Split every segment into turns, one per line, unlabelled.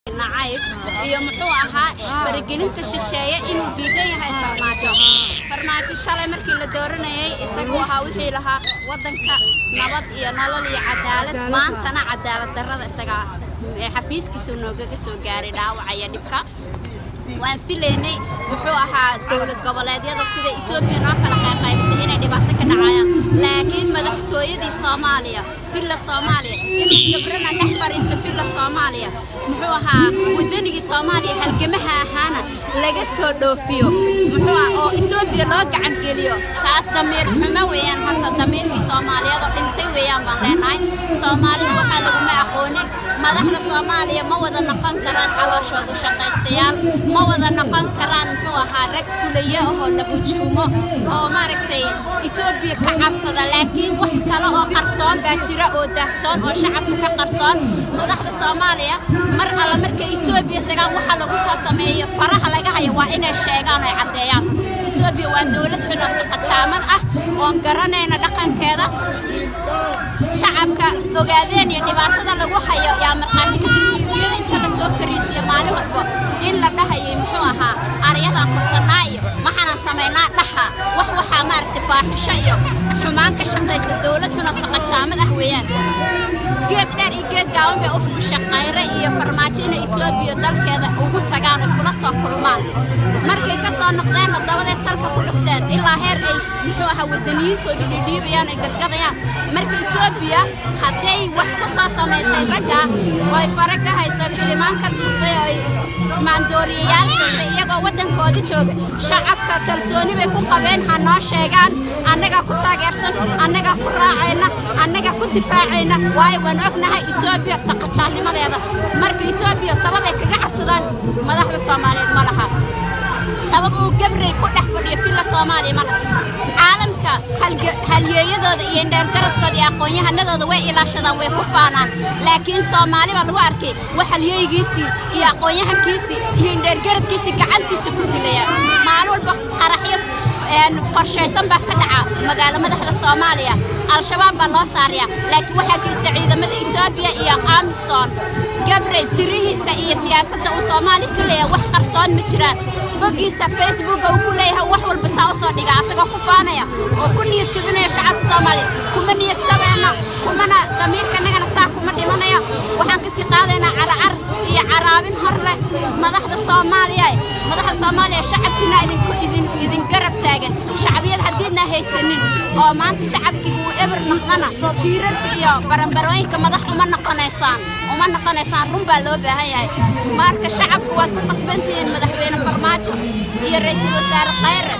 nacayb iyo muxuu ahaa faragelinta shisheeye inuu diidan yahay farmaajo farmaajo shalay markii la dooranayay isagu ahaa wixii lahaa wadanka nabad iyo nolol iyo cadaalad maantana cadaalad darrada isaga xafiiskiisa noogaga soo gaaray dhaawacaya dhibka waan filaynay wuxuu ahaa dowlad goboleedyada sida etoobiya noo kala qayqaybisay inay dhibaato ka dhacayaan laakiin madaxtooyadii soomaaliya villa soomaaliya inuu gabrana dhex fadhiisto villa soomaaliya muxuu ahaa wadanigii soomaaliya halgamaha ahaana laga soo dhoofiyo muxuu ah oo etoobiya loo gacan geliyo taas damiir xumo weeyaan horta damiirkii soomaaliyeed oo dhintay weeyaan baan leenahay soomaalida waxaa laguma aqoonin madaxda soomaaliya ma wada noqon karaan calooshoodu shaqaystayaal ma wada noqon karaan muxuu ahaa rag fulaya oo la hujuumo oo maaragtay etoobiya ka cabsada laakiin wax kale oo qarsoon baa jira oo daahsoon oo shacabka ka qarsoon madaxda soomaaliya mar alla markay etoobiya tagaan waxa lagu soo sameeyo faraha laga hayo waa inay sheegaan oo caddeeyaan etoobiya waa dowlad xun oo saqajaamad ah oon garanayna dhaqankeeda shacabka ogaadeen iyo dhibaatada lagu hayo yaa markhaati ka titiviyada inta la soo fariisiyo maalin walba in la dhahayay muxuu ahaa aryadan kursanaa iyo maxaanan samaynaa dhaha wax waxaa maaragtay faaxisho iyo xumaan ka shaqaysa dowlad xunoo saqajaamad ah weeyaan geed dheer iyo geed gaaban bay u fusha qayre iyo farmaajo inay etoobiya dalkeeda ugu tagaan oo kula soo kulmaan markay ka soo noqdeenna dabaday salka ku dhufteen ilaa heer ay muxuu ahaa wadaniyiintoodii dhidhiibayaan ay gadgadayaan marka etoobiya hadday wax ku soo samaysay ragga way fare ka hayso filimaan ka duubtay oo ay maandooriyayaal siisay iyagoo waddankoodii jooga shacabka kalsooni bay ku qabeen ha noo sheegaan annagaa ku taageersan annagaa ku raacayna annagaa ku difaacayna waayo waan ognahay etoobiya saqajaannimadeeda marka etoobiya sababay kaga cabsadaan madaxda soomaaliyeed ma laha sabab uu gabrey ku dhex fadhiyo villa soomaaliya ma laha caalamka halyeeyadooda iyo indheergaradkooda iyo aqoon-yahanadooda way ilaashadaan way ku faanaan laakiin soomaali baa lagu arkay wax halyeeygiisii iyo aqoon-yahankiisii iyo indheergaradkiisii gacantiisa ku dilaya maalin walba qaraxyo qorshaysan baa ka dhaca magaalo madaxda soomaaliya al-shabaab baa loo saaraya laakiin waxaa geysta ciidamada etoobiya iyo amisom gabrey sirihiisa iyo siyaasadda uu soomaali ka leeyahay wax qarsoon ma jiraan boggiisa facebooka uu ku leeyahay wax walba saa u soo dhiga asagoo ku faanaya oo ku niyad jabinaya shacabka soomaaliya kuma niyad jabeenna kumana damiirka annagana saa kuma dhimanaya waxaan kasii qaadaynaa caracar iyo caraabin hor leh madaxda soomaaliya madaxda soomaaliya shacabkiina idinku idin idin garab taagan shacbiyada haddiidna haysanin oo maanta shacabkii uu eber noqdana jiirarka iyo baranbarooyinka madax uma noqonaysaan uma noqonaysaan run baa loo baahan yahay marka shacabku waad ku qasbantihiin madaxweyne farmaajo iyo ra-iisul wasaare khayre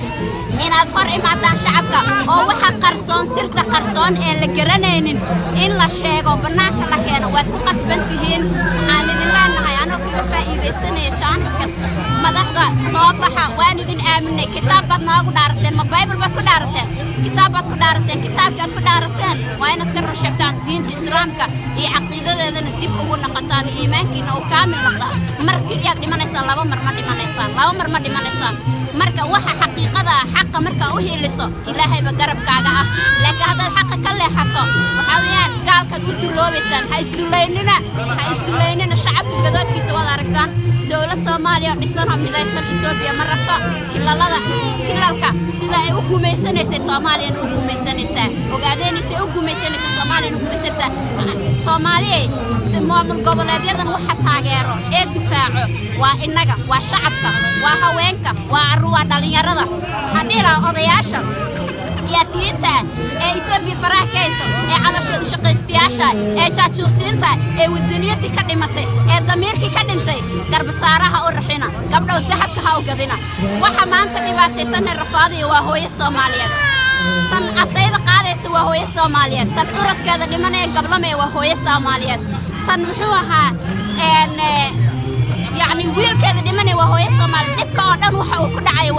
inaad hor imaadaan shacabka oo waxa qarsoon sirta qarsoon ee la garanaynin in la sheego bannaanka la keeno waad ku qasban tihiin waxaan idin leenahay anoo kaga faa'iidaysanaya jaaniska madaxda soo baxa waan idin aaminay kitaab baad noogu dhaarateen ma baybal baad ku dhaarateen kitaab baad ku dhaarateen kitaabkii aad ku dhaarateen waa inaad ka run sheegtaan diinta islaamka iyo caqiidadeedana dib ugu noqotaan iimaankiina uu kaamil noqdaa mar keliyaad dhimanaysaan laba mar ma dhimanaysaan laba mar ma dhimanaysaan marka waxa xaqiiqada ah xaqa markaa u hiiliso ilaahayba garabkaaga ah laakiin haddaad xaqa ka leexato waxaa weeyaan gaalkaad u duloobaysaan ha isdulaynina ha isdulaynina shacabka gadoodkiisa waad aragtaan dowlad soomaaliya oo dhisan oo midaysan etoobiya ma rabto kilalada kilalka sida ay u gumaysanaysay soomaaliyana u gumaysanaysaa ogaadeenaysay u gumaysanaysaa soomaaliyana u gumaysanaysaa soomaaliyay maamul goboleedyadan waxa taageero ee difaaco waa innaga waa shacabka waa haweenka waa carruur waa dhallinyarada waxaan dhihi lahaa odayaasha siyaasiyiinta ee etoobiya faraha ka hayso ee calashooda shaqaystayaasha ee jaajuusiinta ee wadaniyadii ka dhimatay ee damiirkii ka dhintay garbasaaraha u raxina gabdhow dahabka ha u gadina waxa maanta dhibaataysanay rafaadiya waa hooyo soomaaliyeed tan casayda qaadaysa waa hooyo soomaaliyeed tan curadkeeda dhimanaya gablamaya waa hooyo soomaaliyeed tan muxuu ahaa yacni wiilkeeda dhimanaya waa hooyo soomaaliyeed dhibka oo dhan waxa uu ku dhacaya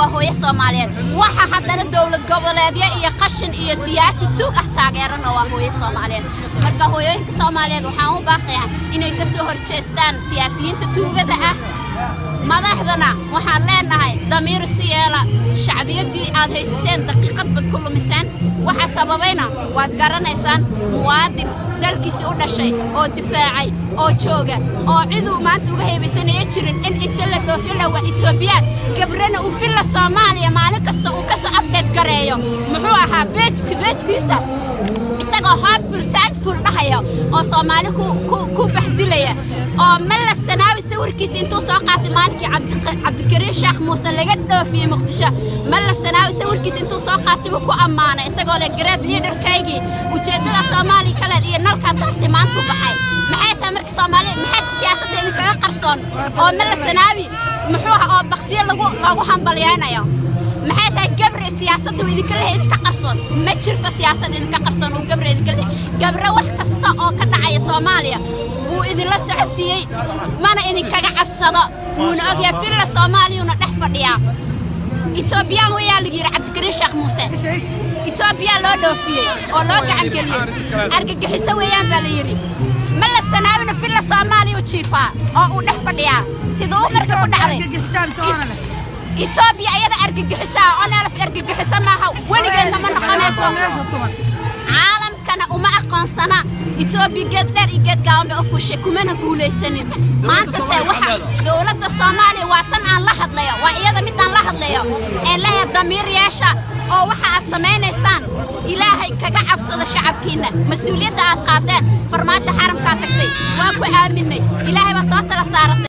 waa hooyo soomaaliyeed waxa haddana dowlad goboleedyo iyo qashin iyo siyaasi tuug ah taageerana waa hooyo soomaaliyeed marka hooyooyinka soomaaliyeed waxaan u baaqayaa inay ka soo horjeestaan siyaasiyiinta tuugada ah madaxdana waxaan leenahay damiir isu yeela shacbiyaddii aad haysateen daqiiqad bad ku lumiseen waxa sababayna waad garanaysaan muwaadin dalkiisii u dhashay oo difaacay oo jooga oo ciduu maanta uga heebaysanaya jirin in inta la dhoofila waa etoobiyaan gabrana uu filla soomaaliya maalin kasta uu ka soo abdheed gareeyo muxuu ahaa beejki beejkiisa isagoo hoob furtaan ful dhahaya oo soomaali ku bahdilaya oo malla sanaawi sawirkiisa intuu soo qaatay maalinkii cabdikariin sheekh muuse laga dhoofiyey muqdisho malla sanaawi sawirkiisa intuu soo qaatay buu ku ammaanay isagoo leh gareed liidarkaygii ujeeddada soomaaliya kaleed iyo nalkaa dartay maanta u baxay maxay tahay marka soomaaliya maxay siyaasadda idinkaga qarsoon oo malla sanaawi muxuu ah oo baktiyo lagu loogu hambalyaynayo maxay tahay gabre siyaasadda uu idinka lehay idinka qarsoon ma jirto siyaasad idinka qarsoon uu gabre idinka lehay gabre wax kasta oo ka dhacaya soomaaliya wuu idinla socodsiiyey mana idinkaga cabsado wuuna ogyahay filla soomaaliyuuna dhex fadhiyaa etoobiyaan wayaa lagu yidhi cabdikariin sheekh muuse etoobiya loo dhoofiyey oo loo gacangeliyey argagixiso weeyaan baa la yidhi ma la sanaabina filla soomaaliya u jiifaa oo uu dhex fadhiyaa siduu marka ku dhacday etoobiya ayada argagixisaa oo neelaf argagixiso maaha weligeedna ma noqonayso caalamkana uma aqoonsana etoobiya geed dheer iyo geed gaaban bay u fuushay kumana guulaysanin maantase waxa dowladda soomaaliya waa tan aan la hadlayo waa iyada midaan la hadlayo ee lehe damiir yeesha oo waxa aad samaynaysaan ilaahay kaga cabsada shacabkiinna mas-uuliyadda aad qaadeen farmaajo xaramkaa tagtay waa ku aaminay ilaahay baa soo tala saaratay